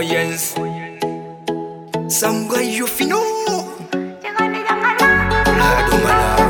yes. Some guy you fi know. Lado Malawi.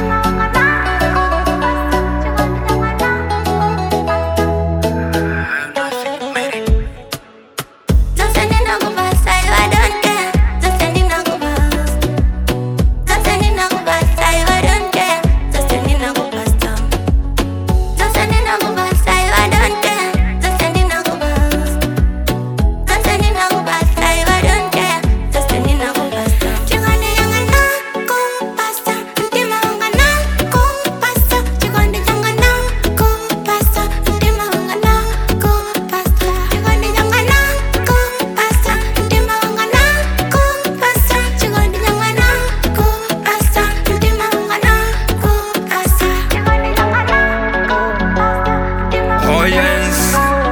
Oh yes.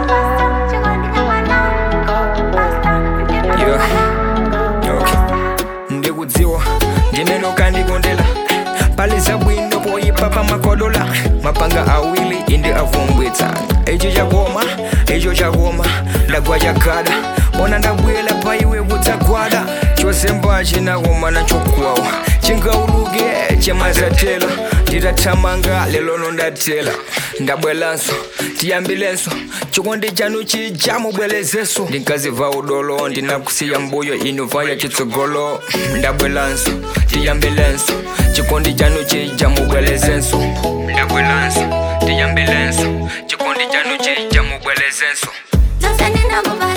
Yeah. Okay. ndikudziwa ndimene ukandikondela pali zabwino poyipa pamakodola mapanga awili inde avumbwitsa icho chakoma icho chakoma ndagwa chakada ona ndabwela pa iwe kudzagwada chosemba chinakoma nachokwawa chingauluke chemazatela nditathamanga lelo nondatela ndabwelanso tiyambilenso chikondi chanu chija mubwelezenso ndinkaziva udolo ndinakusiya mbuyo inuvaya chitsogolo ndabwelanso tiyambilenso chikondi chanu chija mubwelezenso ndabwelanso tiyambilenso chikondi chanu chija mubwelezenso Don't send it no